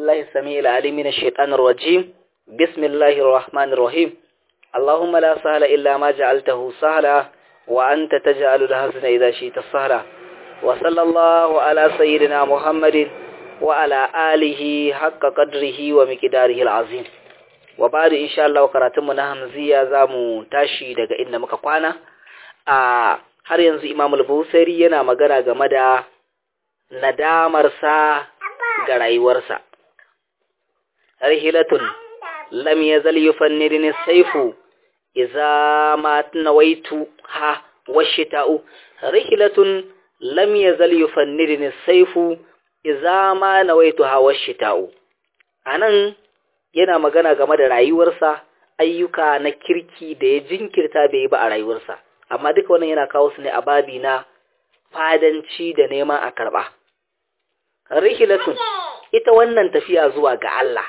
بالله السميع العليم من الشيطان الرجيم بسم الله الرحمن الرحيم اللهم لا سهل إلا ما جعلته سهلا وأنت تجعل الحزن إذا شئت سهلا وصلى الله على سيدنا محمد وعلى آله حق قدره ومقداره العظيم وبعد إن شاء الله كراتمنا همزية زامو تاشي daga inda muka kwana a har yanzu Imam al-Busairi yana magana game da nadamarsa ga rayuwarsa rihilatun lam yazal yufannidni saifu idza ma nawaitu ha washita'u rihilatun lam yazal yufannidni saifu idza ma nawaitu ha washita'u anan yana magana game da rayuwarsa ayyuka na kirki da ya jinkirta bai yi ba a rayuwarsa amma duka wannan yana kawo su ne a babi na fadanci da neman a karba rihilatun ita wannan tafiya zuwa ga Allah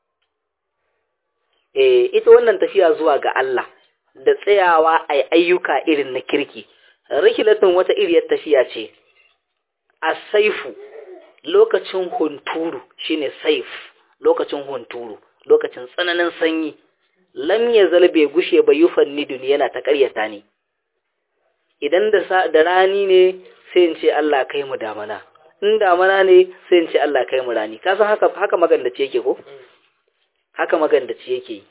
eh ita wannan tafiya zuwa ga Allah da tsayawa a ayyuka irin na kirki rihilatun wata iriyar tafiya ce a saifu lokacin hunturu shine saif lokacin hunturu lokacin tsananin sanyi lam ya zalbe gushe bai yufan nidun yana ta ƙaryata ne idan da rani ne sai in ce Allah kai mu damana in damana ne sai in ce Allah kai mu rani ka san haka haka magandace yake ko haka magandace yake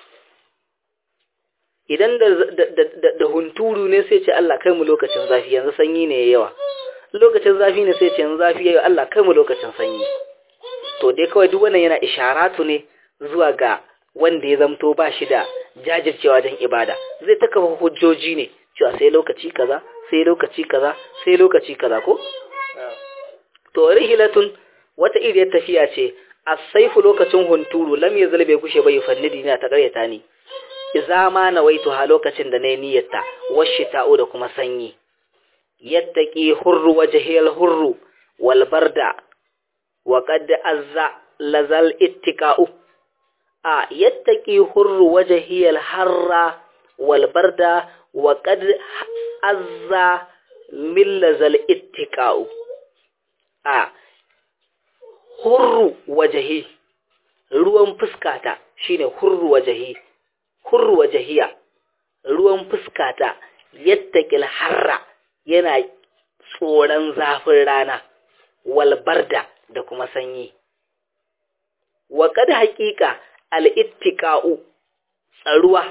idan da da, da, hunturu ne sai ce Allah kai mu lokacin zafi yanzu sanyi ne yawa lokacin zafi ne sai ce yanzu zafi yayi Allah kai mu lokacin sanyi to dai kawai duk wannan yana isharatu ne zuwa ga wanda ya zamto ba shi da jajircewa wajen ibada zai ta kafa hujjoji ne cewa sai lokaci kaza sai lokaci kaza sai lokaci kaza ko to rihilatun wata iriyar tafiya ce as-saifu lokacin hunturu lam yazal bai kushe bai fannidi na ta karyata ni idza ma nawaitu ha lokacin da nayi niyyarta washita'u da kuma sanyi yattaqi hurru wajhil hurru wal barda wa qad azza lazal ittiqa'u a yattaqi hurru wajhil harra wal barda wa qad azza min lazal ittiqa'u a hurru wajahi ruwan fuskata shine hurru wajahi hurru wajahiya ruwan fuskata yattaqil harra yana tsoron zafin rana wal barda da kuma sanyi wa kad haqiqa al ittiqa'u tsaruwa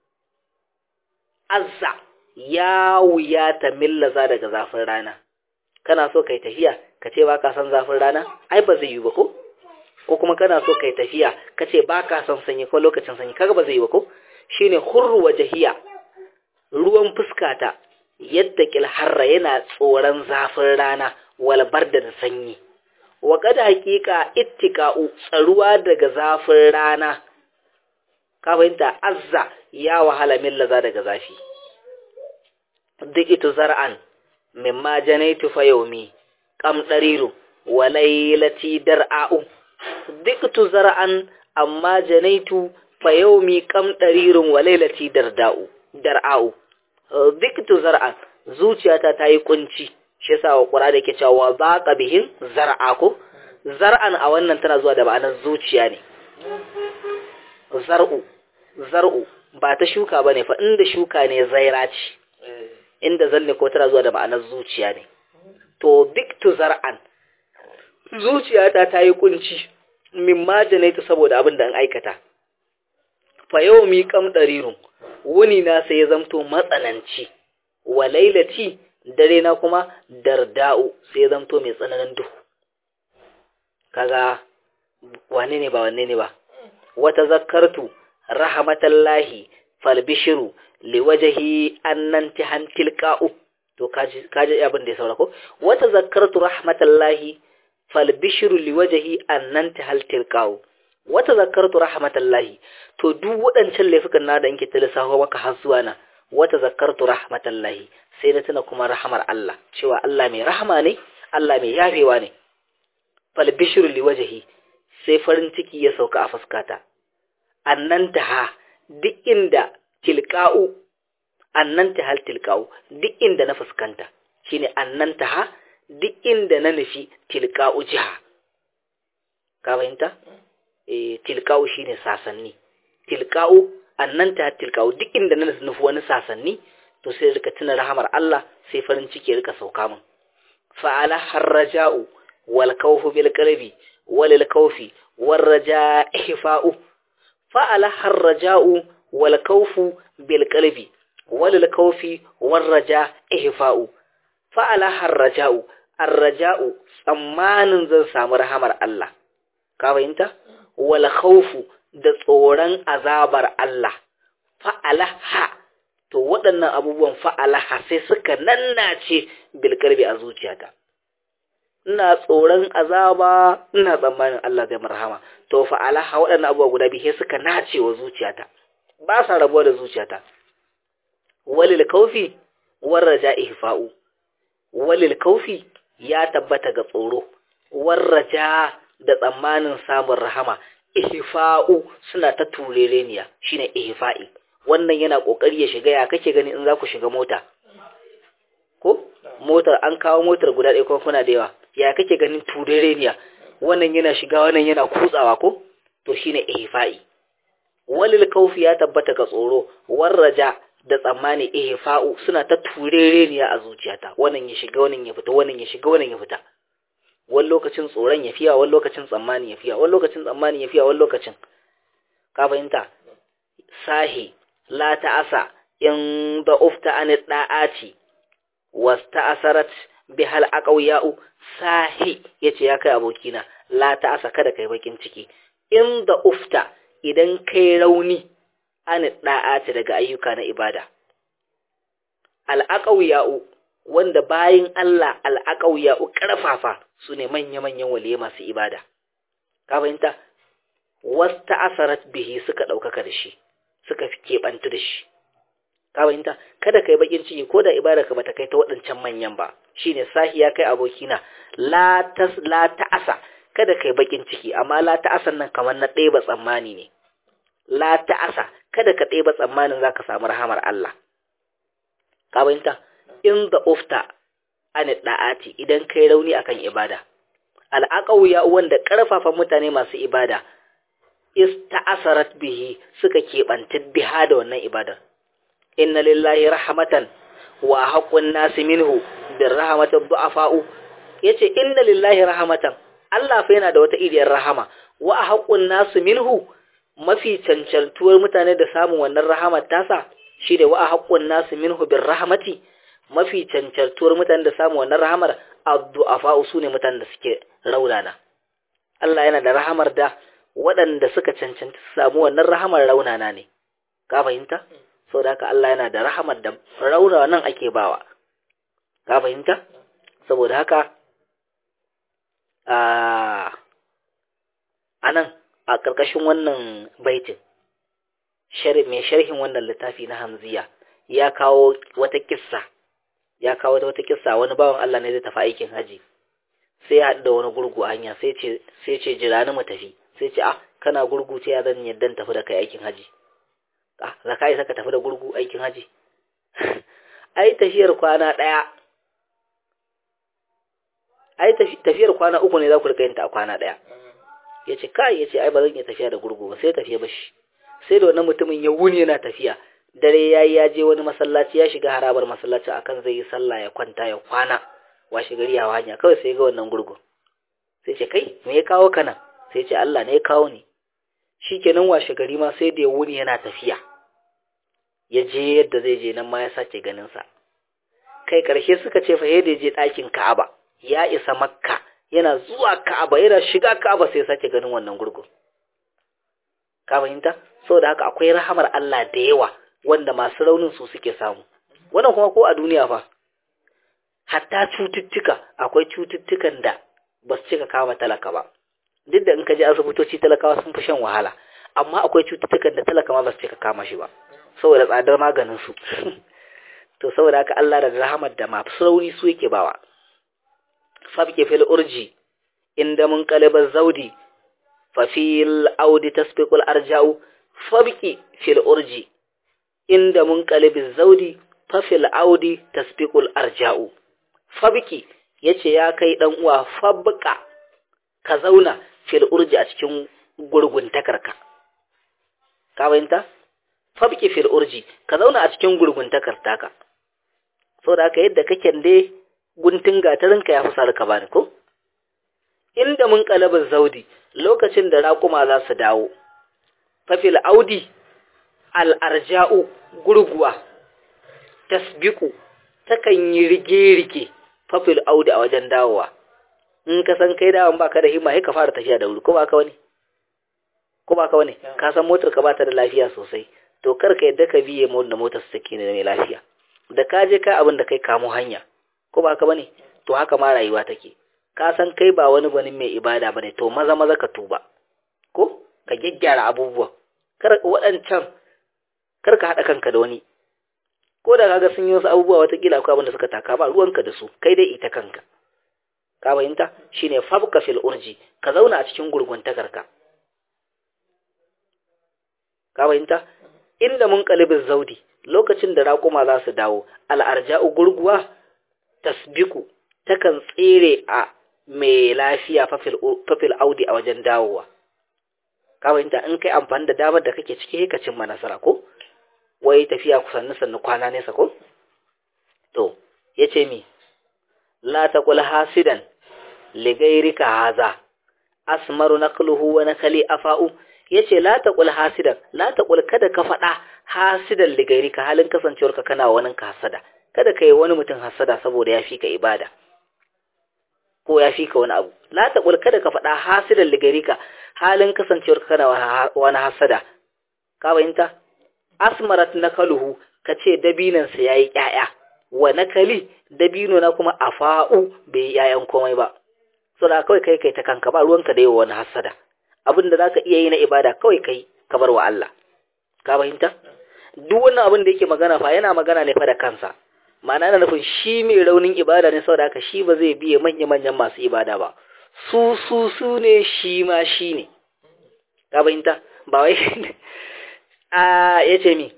azza ya wuyata millaza daga zafin rana kana so kai tafiya ka ce baka son zafin rana ai ba zai yi ba ko ko kuma kana so kai tafiya ka ce baka son sanyi ko lokacin sanyi kaga ba zai yi ba ko shine hurru wajhiya ruwan fuskata yadda kilharra yana tsoron zafin rana wal barda da sanyi wa kada hakika ittika'u tsaruwa daga zafin rana ka fahimta azza ya wahala millaza daga zafi duk ito zar'an mimma janaitu fa yaumi kam dariru wa laylati dar'a'u diktu zar'an amma janaitu fa yaumi kam darirun wa laylati darda'u dar'a'u diktu zar'an zuciyata ta yi kunci shi yasa wa qur'ani yake cewa baqa bihin zar'a ko zar'an a wannan tana zuwa da ma'anar zuciya ne zar'u zar'u ba ta shuka bane fa inda shuka ne zaira ce inda zalle ko tana zuwa da ma'anar zuciya ne to biktu zar'an zuciyata ta yi kunci min majanaitu saboda abin da an aikata fa yau mi kam darirun wuni na sai ya zamto matsananci wa lailati dare na kuma darda'u sai ya zamto mai tsananin duhu kaga wane ne ba wanne ne ba wata zakartu rahmatallahi falbishiru liwajahi annan tihan tilqa'u to kaji kaji abin da ya saura ko wata zakartu rahmatallahi falbishiru liwajahi annan tihal tilqa'u wata zakartu rahmatallahi to duk waɗancan laifukan na da yake talisawa maka har zuwa na wata zakartu rahmatallahi sai na tuna kuma rahamar Allah cewa Allah mai rahama ne Allah mai yafewa ne falbishiru liwajahi sai farin ciki ya sauka a fuskata annan taha duk inda tilka'u annan ta hal tilka'u duk inda na fuskanta shine annan ta ha duk inda na nufi tilka'u jiha ka fahimta eh tilqa'u shine sasanni tilqa'u annan ta tilqa'u duk inda na nufi wani sasanni to sai rika tuna rahamar Allah sai farin ciki rika sauka min fa'ala harraja'u wal khawfu bil qalbi wal khawfi war raja ihfa'u fa'ala harraja'u wal khawfu bil qalbi wal khawfi war raja ihfa'u fa'ala harraja'u arraja'u tsammanin zan samu rahamar Allah ka fahimta wal khawfu da tsoron azabar Allah fa'alaha to waɗannan abubuwan fa'alaha sai suka nannace bilkarbi a zuciyata ina tsoron azaba ina tsammanin Allah zai marhama to fa'alaha waɗannan abubuwa guda biyu suka nace wa zuciyata ba sa rabuwa da zuciyata walil kaufi warraja ihfa'u walil kaufi ya tabbata ga tsoro warraja da tsammanin samun rahama ihfa'u suna ta turereniya shine ihfa'i wannan yana kokari ya shiga ya kake gani in za ku shiga mota ko motar an kawo motar guda ɗaya kuma kuna da yawa ya kake ganin turereniya wannan yana shiga wannan yana kutsawa ko to shine ihfa'i walil kaufi ya tabbata ga tsoro warraja da tsammani ihfa'u suna ta turereniya a zuciyata wannan ya shiga wannan ya fita wannan ya shiga wannan ya fita wani lokacin tsoron ya fiya wani lokacin tsammani ya fiya wani lokacin tsammani ya fiya wani lokacin ka fahimta sahi la ta'asa in da ufta an da'ati wasta'asarat bihal aqawiya'u sahi yace ya kai abokina la ta'asa kada kai bakin ciki in da ufta idan kai rauni an da'ati daga ayyuka na ibada al aqawiya'u wanda bayin Allah al aqawiya'u karfafa su ne manya-manyan waliye masu ibada. Ka fahimta? Wasta asarat bihi suka ɗaukaka da shi, suka fi keɓantu da shi. Ka fahimta? Kada ka yi bakin ciki ko da ibada ka bata kai ta waɗancan manyan ba. Shi ne sahi ya kai abokina, la ta'asa, kada ka yi bakin ciki, amma la ta'asan nan kamar na ɗeba tsammani ne. La ta'asa, kada ka ɗeba tsammanin za ka samu rahamar Allah. Ka fahimta? In the ufta an da'ati idan kai rauni akan ibada al'aqawiya wanda karfafa mutane masu ibada ista'asarat bihi suka kebantar biha da wannan ibada inna lillahi rahmatan wa haqqun nasi minhu bir rahmati du'afa'u yace inna lillahi rahmatan Allah fa yana da wata iriyar rahama wa haqqun nasi minhu mafi cancantuwar mutane da samun wannan rahamar tasa shi da wa haqqun nasi minhu bir rahmati mafi cancantuwar mutanen da samu wannan rahamar addu'afa su ne mutanen da suke raunana Allah yana da rahamar da waɗanda suka cancanta su samu wannan rahamar raunana ne ka fahimta saboda haka Allah yana da rahamar da raunanan ake bawa ka fahimta saboda haka a anan a ƙarƙashin wannan baitin mai sharhin wannan littafi na hamziya ya kawo wata kissa ya kawo wata kissa wani bawan Allah ne zai tafi aikin haji sai ya haɗu da wani gurgu a hanya sai ce sai ce jira ni mu tafi sai ce ah kana gurgu ce ya zan yaddan tafi da kai aikin haji ah za ka isa ka tafi da gurgu aikin haji ai tafiyar kwana ɗaya ai tafiyar kwana uku ne za ku rika yin ta a kwana ɗaya ya ce kai ya ce ai ba zan iya tafiya da gurgu ba sai tafiya bashi sai da wannan mutumin ya wuni yana tafiya dare ya yi ya je wani masallaci ya shiga harabar masallaci akan zai yi sallah ya kwanta ya kwana washe gari ya hanya kawai sai ga wannan gurgu sai ce kai me ya kawo ka nan sai ce Allah ne ya kawo ni shikenan washe gari ma sai da ya wuni yana tafiya ya je yadda zai je nan ma ya sace ganin sa kai karshe suka ce fa yadda je ɗakin Ka'aba ya isa Makka yana zuwa Ka'aba yana shiga Ka'aba sai ya sace ganin wannan gurgu ka fahimta saboda haka akwai rahamar Allah da yawa wanda masu raunin su suke samu wannan kuma ko a duniya fa hatta cututtuka akwai cututtukan da ba su cika kama talaka ba duk da in ka je asibitoci talakawa sun fi shan wahala amma akwai cututtukan da talaka ma ba su cika kama shi ba saboda tsadar maganin su to saboda haka Allah da rahamar da masu rauni su yake bawa fabke fil urji inda mun kalibar zaudi fa fil audi tasbiqul arja'u fabki fil urji inda mun kalibin zaudi fafil audi tasbiqul arja'u fabki yace ya kai dan uwa fabqa ka zauna fil urji a cikin gurguntakarka ka bayanta fabki fil urji ka zauna a cikin gurguntakar taka saboda haka yadda kake dai guntun gatarinka ya fi sa ka bani ko inda mun kalabin zaudi lokacin da raƙuma za su dawo fafil audi al'arja'u gurguwa tasbiku takan yi rige-rige fafil audi a wajen dawowa in ka san kai dawon baka da himma ka fara tafiya da wuri ko ba ka wani ko ba ka wani ka san motar ka bata da lafiya sosai to kar ka yadda ka biye mu da motar su take ne mai lafiya da ka je ka abin da kai kamo hanya ko ba ka bane to haka ma rayuwa take ka san kai ba wani gwanin mai ibada bane to maza maza ka tuba ko ka gyaggyara abubuwa kar waɗancan kar ka haɗa kanka da wani ko da kaga sun yi wasu abubuwa watakila akwai abin da suka taka ba ruwanka da su kai dai ita kanka ka fahimta shine fabka fil urji ka zauna a cikin gurguntakarka ka fahimta inda mun kalibin zaudi lokacin da raƙuma za su dawo al'arja'u gurguwa tasbiku takan tsere a mai lafiya fafil audi a wajen dawowa ka fahimta in kai amfani da damar da kake ciki ka cimma nasara ko wai tafiya kusanni sannu kwana nesa ko to yace mi la taqul hasidan li ghayrika haza asmaru naqluhu wa nakali afa'u yace la taqul hasidan la taqul kada ka fada hasidan li ghayrika halin kasancewarka kana wani ka hasada kada kai wani mutum hasada saboda ya fika ibada ko ya fika wani abu la taqul kada ka fada hasidan li ghayrika halin kasancewarka kana wani hasada ka bayinta asmarat nakaluhu kace dabinansa yayi ƴaƴa wa nakali dabino na kuma afa'u bai ƴaƴan komai ba so da kawai kai kai ta kanka ba ruwanka da yawa wani hasada abin da zaka iya yi na ibada kawai kai ka bar wa Allah ka fahimta duk wannan abin da yake magana fa yana magana ne fa da kansa ma'ana na nufin shi mai raunin ibada ne saboda haka shi ba zai biye manya manyan masu ibada ba su su su ne shi ma shi ne ka fahimta ba wai a yace mi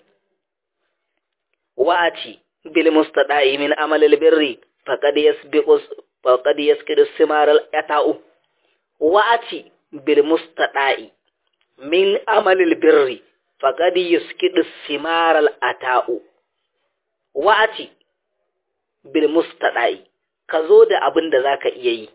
wa'ati bil mustada'i min amalil birri faqad yasbiqu faqad yaskidu simaral ata'u wa'ati bil mustada'i min amalil birri faqad yaskidu simaral ata'u wa'ati bil mustada'i ka zo da abin da zaka iya yi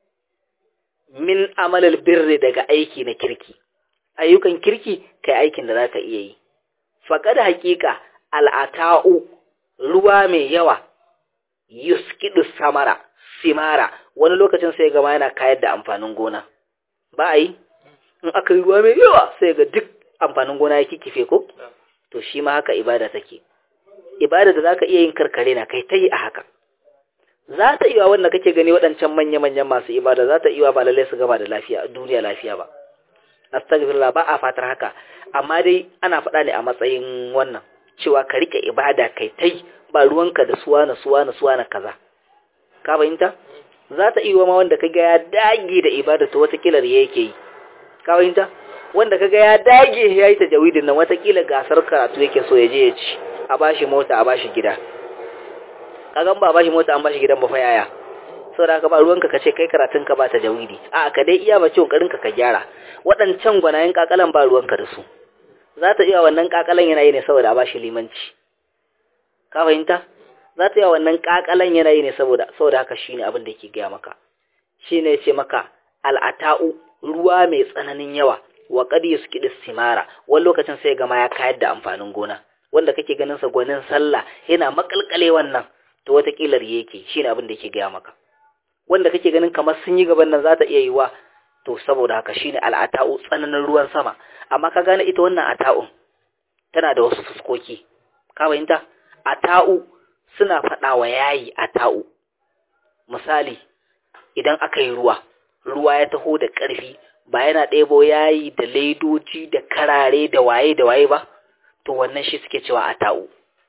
min amalil birri daga aiki na kirki ayyukan kirki kai aikin da zaka iya yi faqad haqiqa al'ata'u ruwa mai yawa yuskidu samara simara wani lokacin sai gama yana kayar da amfanin gona ba a yi in aka yi ruwa mai yawa sai ga duk amfanin gona ya kikife ko to shi ma haka ibada take ibada da zaka iya yin karkare na kai ta yi a haka za ta iya wanda kake gani waɗancan manya-manyan masu ibada za ta iya ba lallai su gama da lafiya duniya lafiya ba astagfirullah ba a fatar haka amma dai ana faɗa ne a matsayin wannan cewa ka rike ibada kai tai ba ruwanka da suwa na suwa na suwa na kaza ka fahimta za ta iya ma wanda kaga ya dage da ibada to watakila da yake yi ka fahimta wanda kaga ya dage ya yi tajawidin nan watakila gasar karatu yake so ya je ya ci a bashi mota a bashi gida kagan ba a bashi mota an bashi gidan ba fa yaya saboda haka ba ruwanka ka ce kai karatun ka ba tajawidi a ka dai iya bace kokarin ka ka gyara waɗancan gwanayen kakalan ba ruwanka da su za ta iya wannan kakalan yana yi ne saboda a bashi limanci ka fahimta za ta iya wannan kakalan yana yi ne saboda saboda haka shine abin da yake gaya maka shine yace maka al'ata'u ruwa mai tsananin yawa wa qad yusqidu simara wani lokacin sai gama ya kayar da amfanin gona wanda kake ganin sa gwanin sallah yana makalkale wannan to wata kilar yake shine abin da yake gaya maka wanda kake ganin kamar sun yi gaban nan za ta iya yiwa to saboda haka shine al'ata'u tsananin ruwan sama amma ka gane ita wannan ata'un tana da wasu fuskoki ka fahimta ata'u suna faɗa wa yayi ata'u misali idan aka yi ruwa ruwa ya taho da ƙarfi ba yana ɗebo yayi da laidoji da karare da waye da waye ba to wannan shi suke cewa ata'u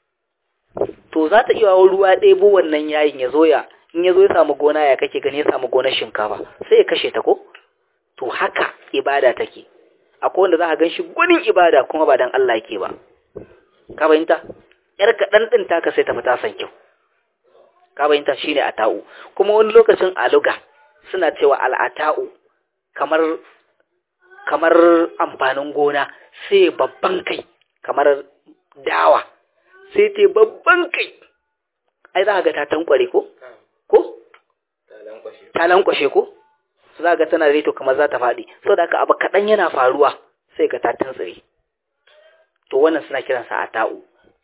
to za ta iya ruwa ɗebo wannan yayin ya zo ya in ya zo ya samu gona ya kake gani ya samu gonar shinkafa sai ya kashe ta ko to haka ibada take akwai wanda za ka ganshi gunin ibada kuma ba dan Allah yake ba ka bayinta yar kaɗan ɗin taka sai ta fita san kyau ka bayinta shine ata'u kuma wani lokacin aluga suna cewa al'ata'u kamar kamar amfanin gona sai babban kai kamar dawa sai ta babban kai ai za ga ta tankware ko ko ta lankwashe ko za ga tana reto kamar za ta faɗi saboda haka abu kaɗan yana faruwa sai ga ta tantsire to wannan suna kiransa a ta'u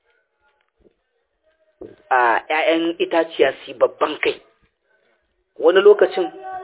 a ‘ya'yan itaciya su babban kai wani lokacin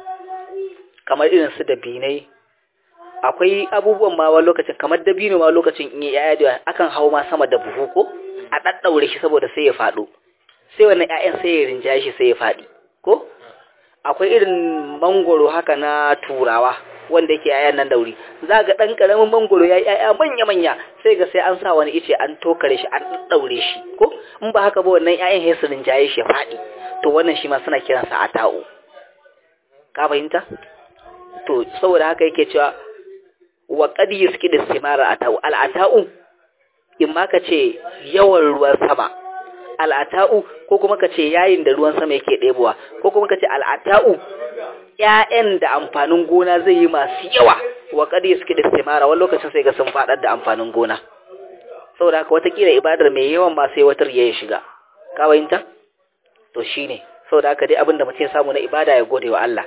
kamar irin su da binai akwai abubuwan ma wani lokacin kamar dabino ma lokacin in yi ‘ya'ya da akan hau ma sama da buhu ko a ɗaɗɗaure shi saboda sai ya faɗo sai wannan ‘ya'yan sai ya rinjaye shi sai ya faɗi ko akwai irin mangoro haka na turawa wanda yake yayan nan dauri za ga dan karamin mangoro ya yaya manya manya sai ga sai an sa wani ice an tokare shi an daure shi ko in ba haka ba wannan yayan hesirin jaye shi fadi to wannan shi ma suna kiransa ata'u ka fahimta to saboda haka yake cewa wa qad yuskidu istimara ata'u al ata'u in ma ka ce yawan ruwan sama al'ata'u ko kuma ka ce yayin da ruwan sama yake ɗebowa ko kuma ka ce al'ata'u ‘ya'yan da amfanin gona zai yi masu yawa wa ƙadi suke da istimara wani lokacin sai ga sun faɗar da amfanin gona saboda haka watakila ibadar mai yawan ma sai watar ya shiga ka bayinta to shine saboda haka dai abin da mutum samu na ibada ya gode wa Allah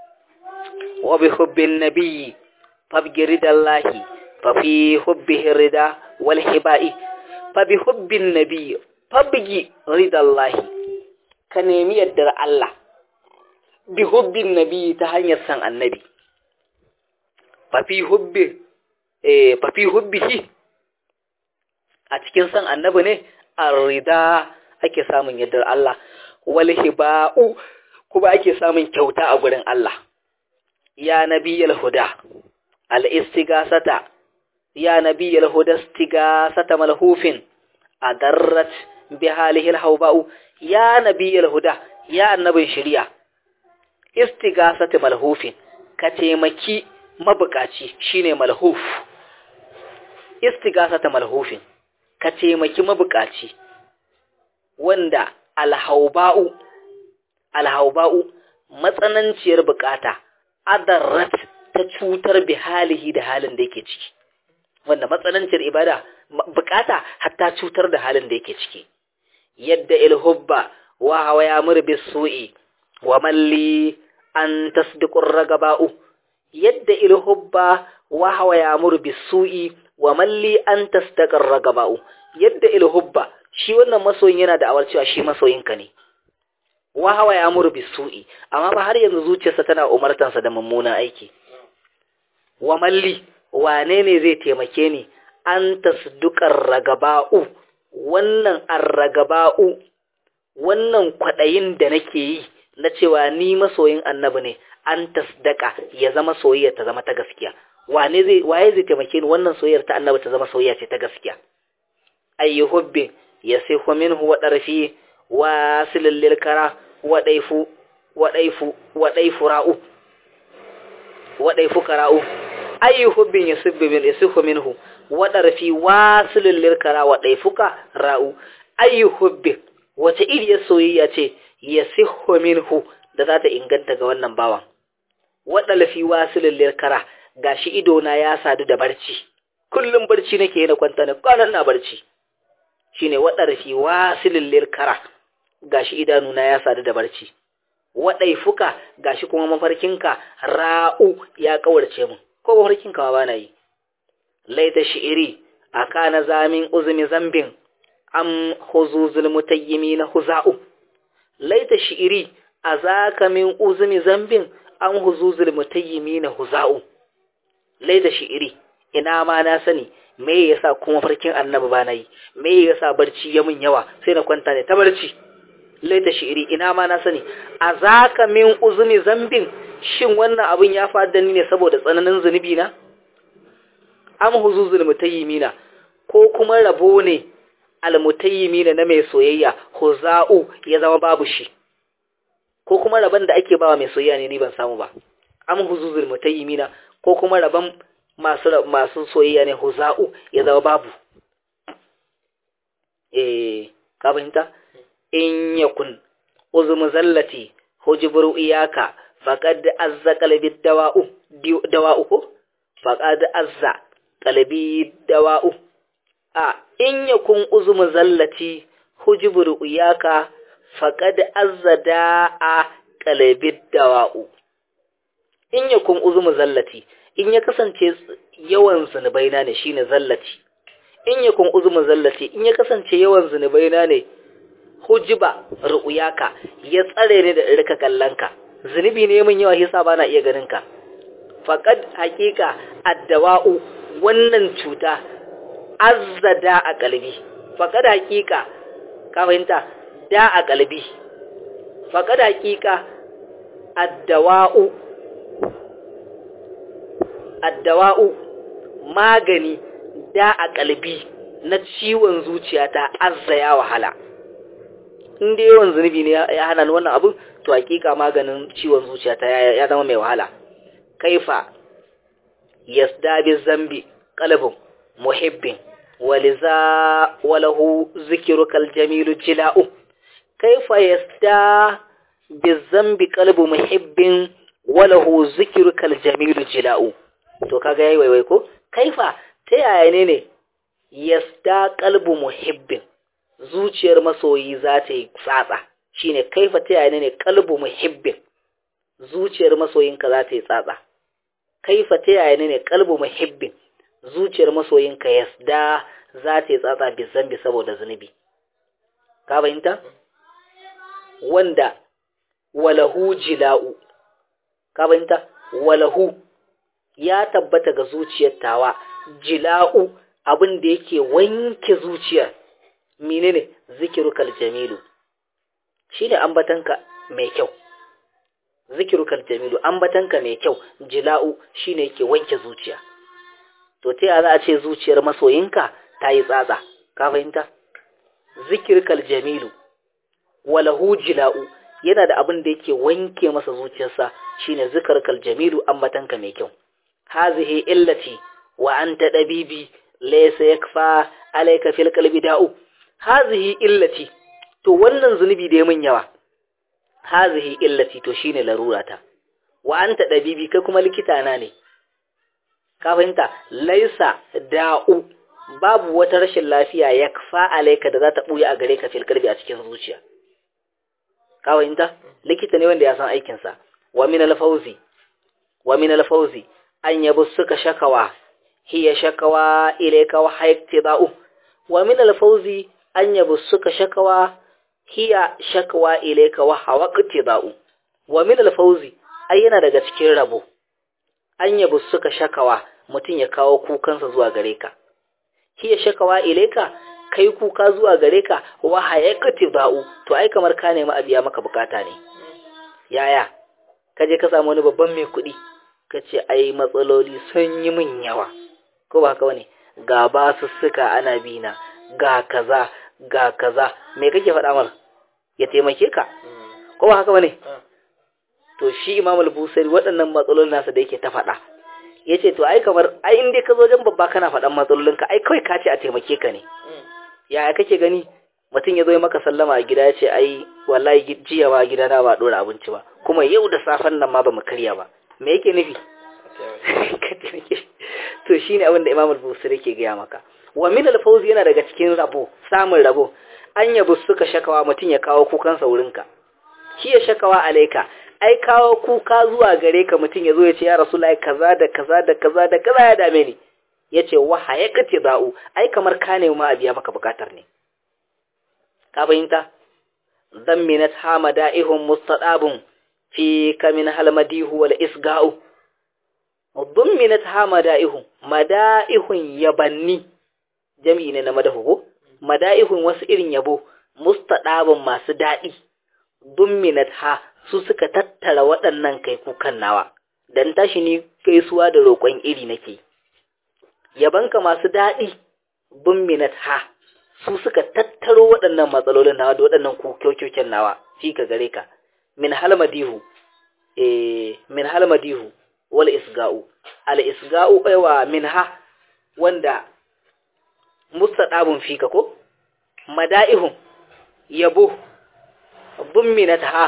wa bi hubbin nabiyyi fabgi ridallahi fa fi hubbihi rida wal hibai fa bi hubbin nabiyyi fabgi ridallahi ka nemi yaddar Allah bi hubbin nabi ta hanyar san annabi fafi hubbi eh fafi hubbihi a cikin san annabi ne arida ake samun yaddar Allah wal hiba'u kuma ake samun kyauta a gurin Allah ya nabiyal huda al istigasata ya nabiyal huda istigasata malhufin adarrat bi halihi al hawba'u ya nabiyal huda ya annabin shari'a istigasati malhufin ka taimaki mabukaci shine malhuf istigasata malhufin ka taimaki mabukaci wanda alhauba'u alhauba'u matsananciyar bukata adarrat ta cutar bi halihi da halin da yake ciki wanda matsananciyar ibada bukata hatta cutar da halin da yake ciki yadda ilhubba wa hawa ya murbi su'i wa malli an tasdiqur ragaba'u yadda ilhubba wa hawa ya murbi su'i wa malli an tasdiqur ragaba'u yadda ilhubba shi wannan masoyin yana da awar cewa shi masoyinka ne wa hawa ya murbi su'i amma ba har yanzu zuciyarsa tana umartansa da mummunan aiki wa malli wane ne zai taimake ni an tasdiqur ragaba'u wannan arragaba'u wannan kwaɗayin da nake yi na cewa ni masoyin annabi ne an tasdaka ya zama soyayya ta zama ta gaskiya wane zai waye zai taimake ni wannan soyayyar ta annabi ta zama soyayya ce ta gaskiya ayyu hubbin yasihu minhu wa darfi wa silil lil kara wa daifu wa daifu wa daifu ra'u wa daifu kara'u ayyu hubbin yasibbu min yasihu minhu wa darfi wa silil lil kara wa daifuka ra'u ayyu hubbin wace iriyar soyayya ce ya siho minhu da za ta inganta ga wannan bawan waɗanda fi wasilin lirkara ga shi idona ya sadu da barci kullum barci nake na kwanta na kwanan na barci shi ne waɗanda fi wasilin lirkara ga shi idanuna ya sadu da barci waɗai fuka ga shi kuma mafarkinka ra'u ya kawarce mu ko mafarkinka ma ba na yi laita shi'iri a kana zamin uzumi zambin am huzuzul mutayyimi na huza'u laita shi'iri a zaka min uzumi zambin an huzuzul mutayyimi na huza'u laita shi'iri ina ma na sani me yasa kuma farkin annabi ba na yi me yasa barci ya mun yawa sai na kwanta ne ta barci laita shi'iri ina ma na sani a zaka min uzumi zambin shin wannan abin ya faɗa ni ne saboda tsananin zunubi na am huzuzul mutayyimina ko kuma rabo ne almutayyimina na mai soyayya huza'u ya zama babu shi ko kuma rabon da ake bawa mai soyayya ne ni ban samu ba am huzuzul mutayyimina ko kuma rabon masu masu soyayya ne huza'u ya zama babu eh ka fahimta in yakun uzmu zallati hujburu iyaka faqad azza qalbi dawa'u dawa'u ko faqad azza qalbi dawa'u a in yakun uzmu zallati hujbur uyaka faqad azza da'a qalbi dawa'u in yakun uzmu zallati in ya kasance yawan zunubaina ne shine zallati in yakun uzmu zallati in ya kasance yawan zunubaina ne hujiba ru'yaka ya tsare ni da rika kallanka zunubi ne min yawa yasa bana iya ganin ka faqad haqiqa addawa'u wannan cuta azzada a kalbi faqad haqiqa ka fahimta da a kalbi faqad haqiqa addawa'u addawa'u magani da a kalbi na ciwon zuciyata azza ya wahala in dai yawan zunubi ne ya hana ni wannan abin to hakika maganin ciwon zuciyata ya zama mai wahala kaifa yasda bi zambi qalbun muhibbin waliza walahu zikrukal jamilu jila'u kaifa yasda bi zambi qalbu muhibbin walahu zikrukal jamilu jila'u to kaga yayi waiwai ko kaifa ta yaya ne ne yasda qalbu muhibbin zuciyar masoyi za ta yi tsatsa shine kaifa ta yaya ne qalbu muhibbin zuciyar masoyinka za ta yi tsatsa kaifa ta yaya ne qalbu muhibbin zuciyar masoyinka yasda za ta yi tsatsa bi zambi saboda zunubi ka fahimta wanda walahu jila'u ka fahimta walahu ya tabbata ga zuciyar tawa jila'u abin da yake wanke zuciyar menene zikirukal jamilu shine ambatanka mai kyau zikirukal jamilu ambatanka mai kyau jila'u shine yake wanke zuciya to ta za a ce zuciyar masoyinka ta yi tsatsa ka fahimta zikirukal jamilu walahu jila'u yana da abin da yake wanke masa zuciyarsa shine zikirukal jamilu ambatanka mai kyau hazihi illati wa anta dabibi laysa yakfa alayka fil qalbi da'u hazihi illati to wannan zunubi da ya min yawa hazihi illati to shine larurata wa anta dabibi kai kuma likita na ne ka fahimta laisa da'u babu wata rashin lafiya yakfa alayka da za ta buya a gare ka fil qalbi a cikin zuciya ka fahimta likita ne wanda ya san aikin sa wa min al-fawzi wa min al-fawzi an yabu suka shakawa hiya shakawa ilayka wa hayaktida'u wa min al-fawzi an yabu suka shakawa hiya shakawa ilayka wa hawaqtida'u wa min al-fawzi ai yana daga cikin rabo an yabu suka shakawa mutun ya kawo kukansa zuwa gare ka hiya shakawa ilayka kai kuka zuwa gare ka wa hayaqtida'u to ai kamar ka nemi a biya maka bukata ne yaya kaje ka samu wani babban mai kuɗi kace ai matsaloli sun yi min yawa ko ba haka bane ga basussuka ana bina ga kaza ga kaza me kake faɗa mar ya taimake ka ko ba haka bane to shi Imam al-Busari waɗannan matsalolin nasa da yake ta faɗa yace to ai kamar ai in dai ka zo wajen babba kana faɗan matsalolinka ai kawai ka ce a taimake ka ne yaya kake gani mutum ya zo maka sallama a gida ya ce ai wallahi jiya ma gida na ba dora abinci ba kuma yau da safen nan ma ba mu karya ba me yake nufi to shine abin da Imam al-Busiri yake gaya maka wa min al-fawzi yana daga cikin rabo samun rabo an yabu suka shakawa mutum ya kawo kukansa wurinka shi ya shakawa alaika ai kawo kuka zuwa gare ka mutum ya zo ya ce ya rasulullahi kaza da kaza da kaza da kaza ya dame ni ya ce wa hayakati za'u ai kamar ka ne ma a biya maka bukatar ne ka fahimta zamminat hamada'ihum mustadabun fi kamin halmadihu wal isga'u zamminat hamada'ihum mada'ihun yabanni jami'i ne na madahu ko mada'ihun wasu irin yabo mustadabun masu daɗi dumminat ha su suka tattara waɗannan kai kukan nawa dan tashi ni gaisuwa da roƙon iri nake yabanka masu daɗi dumminat ha su suka tattaro waɗannan matsalolin nawa da waɗannan kokyokin nawa fi ka gare ka min halmadihu eh min halmadihu wal isga'u al isga'u aiwa min ha wanda mustadabun fika ko mada'ihum yabo dumminat ha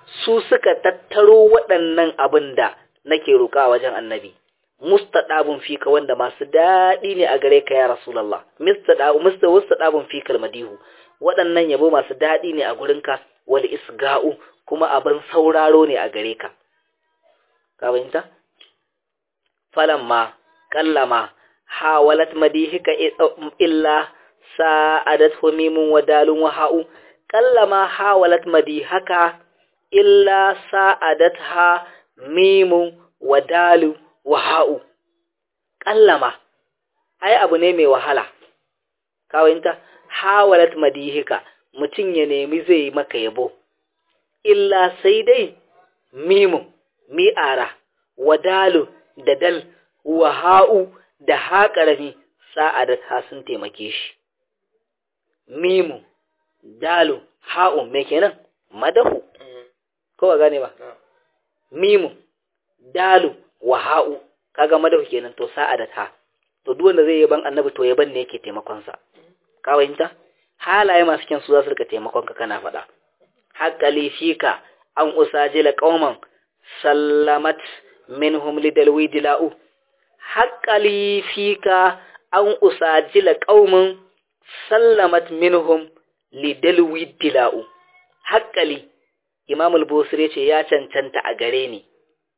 su suka tattaro waɗannan abin da nake roƙa wajen annabi mustadabun fika wanda masu daɗi ne a gare ka ya rasulullah mustadabu mustadabun fikal madihu waɗannan yabo masu daɗi ne a gurinka wal isga'u kuma abin sauraro ne a gare ka ka fahimta falamma kallama hawalat madihika illa sa'adat mimun wa dalun wa ha'u kallama hawalat madihaka illa sa'adat ha mimun wa dalu wa ha'u kallama ai abu ne mai wahala kawinta hawalat madihika mutum ya nemi zai maka yabo illa sai dai mimun mi'ara wa dalu da dal wa ha'u da ha ƙarami sa'adat ha sun taimake shi mimu dalu ha'u me kenan madahu ko ba gane ba mimu dalu wa ha'u kaga madahu kenan to sa'adat ha to duk wanda zai yaban annabi to yaban ne yake taimakon sa ka fahimta halaye masu kyan su za su rika taimakon ka kana faɗa haqqali fika an usajila qauman sallamat minhum lidalwi dila'u haqqali fika an usajila qauman sallamat minhum lidalwi dila'u haqqali imam al-busri ce ya cancanta a gare ni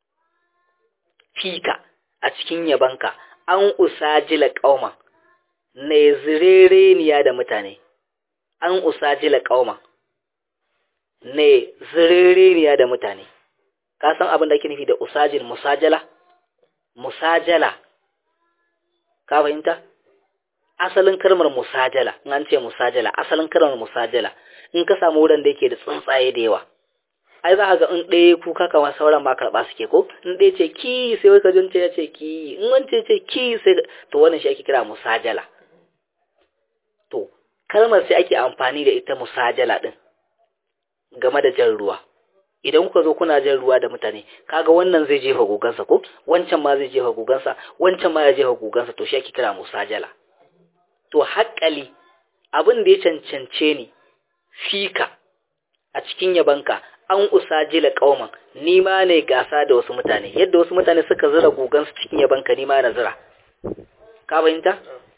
fika a cikin yabanka an usajila qauman ne zirereniya da mutane an usajila qauman ne zirereniya da mutane ka san abin da ake nufi da usajil musajala musajala ka fahimta asalin kalmar musajala in an ce musajala asalin kalmar musajala in ka samu wurin da yake da tsuntsaye da yawa ai za ka ga in ɗaya kuka kamar sauran ma karɓa suke ko in ɗaya ce ki sai wai ka jince ya ce ki in wance ce ki sai to wannan shi ake kira musajala to kalmar sai ake amfani da ita musajala din game da jan ruwa idan kuka zo kuna jan ruwa da mutane kaga wannan zai jefa gugansa ko wancan ma zai jefa gugansa wancan ma ya jefa gugansa to shi ake kira musajala to haƙƙali abin da ya cancance ni fika a cikin yabanka an usajila kauman ni ma ne gasa da wasu mutane yadda wasu mutane suka zira gugansu cikin yabanka ni ma na zira ka fahimta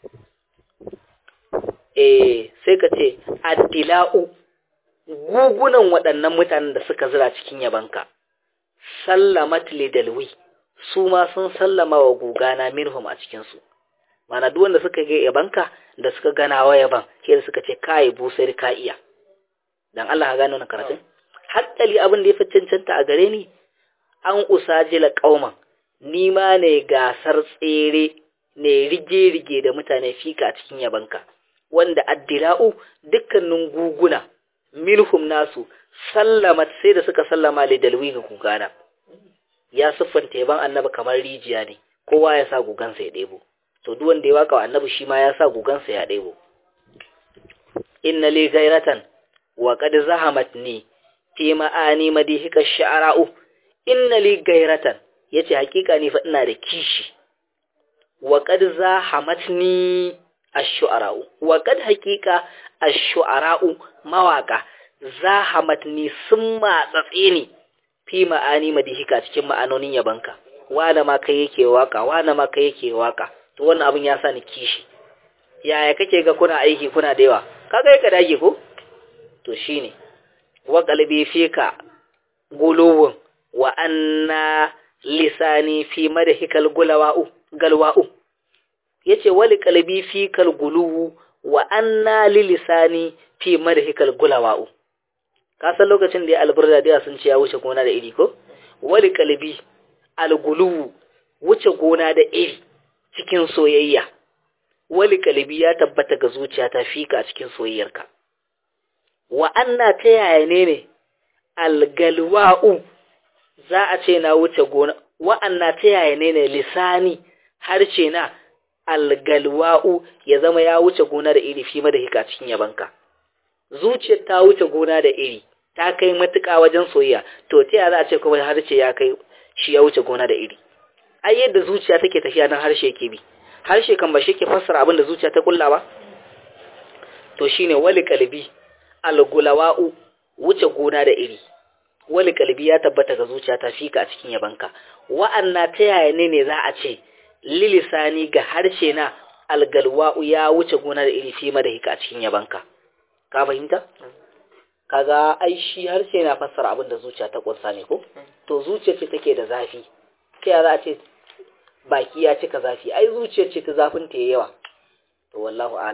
eh sai ka ce addila'u gugunan waɗannan mutanen da suka zira cikin yabanka sallamat lidalwi su ma sun sallama wa gugana minhum a cikinsu mana duk wanda suka ga yabanka da suka gana wa yaban ke da suka ce kai busar ka iya dan Allah ka gano na karatun hakkali abin da ya fi cancanta a gare ni an usajila kauman ni ma ne gasar tsere ne rige-rige da mutane fika a cikin yabanka wanda addila'u dukkanin guguna minhum nasu sallamat sai da suka sallama li dalwi ga gugana ya siffanta yaban annabi kamar rijiya ne kowa ya sa gugansa ya ɗebo to duk wanda ya waka wa annabi shi ma ya sa gugansa ya ɗebo inna li gairatan wa qad zahamat ni fi ma'ani madihika sha'ra'u inna li gairatan yace hakika ni fa ina da kishi wa qad zahamatni ash-shu'ara'u wa qad hakika ash-shu'ara'u mawaka zahamatni sun matsatse ni fi ma'ani madihika cikin ma'anonin yabanka wanda ma kai yake waka wanda ma kai yake waka to wannan abin ya sa ni kishi yaya kake ga kuna aiki kuna da yawa kaga ka dage ko to shine wa qalbi fika guluwun wa anna lisani fi madhikal gulawa'u galwa'u yace wali qalbi fikal guluwu wa anna lilisani fi madhikal gulawa'u ka san lokacin da ya alburda da sun ce ya wuce gona da iri ko wali qalbi alguluwu wuce gona da iri cikin soyayya wali qalbi ya tabbata ga zuciya ta fika cikin soyayyarka wa anna ta yaya ne ne algalwa'u za a ce na wuce gona wa anna ta yaya ne ne lisani harshe na algalwa'u ya zama ya wuce gona da iri fi da hika cikin yabanka zuciyar ta wuce gona da iri ta kai matuƙa wajen soyayya to ta yaya za a ce kuma harshe ya kai shi ya wuce gona da iri ai yadda zuciya take tafiya nan harshe yake bi harshe kan ba shi ke fassara abin da zuciya ta kulla ba to shine wali kalbi algulawa'u wuce gona da iri wali kalbi ya tabbata ga zuciyata fika a cikin yabanka wa'anna ta yaya ne ne za a ce lilisani ga harshe na algalwa'u ya wuce gona da iri fi madahika a cikin yabanka ka fahimta kaga ai shi harshe na fassara abin da zuciya ta kunsa ne ko to zuciya ce take da zafi ta za a ce baki ya cika zafi ai zuciya ce ta zafin ta yawa to wallahu a'lam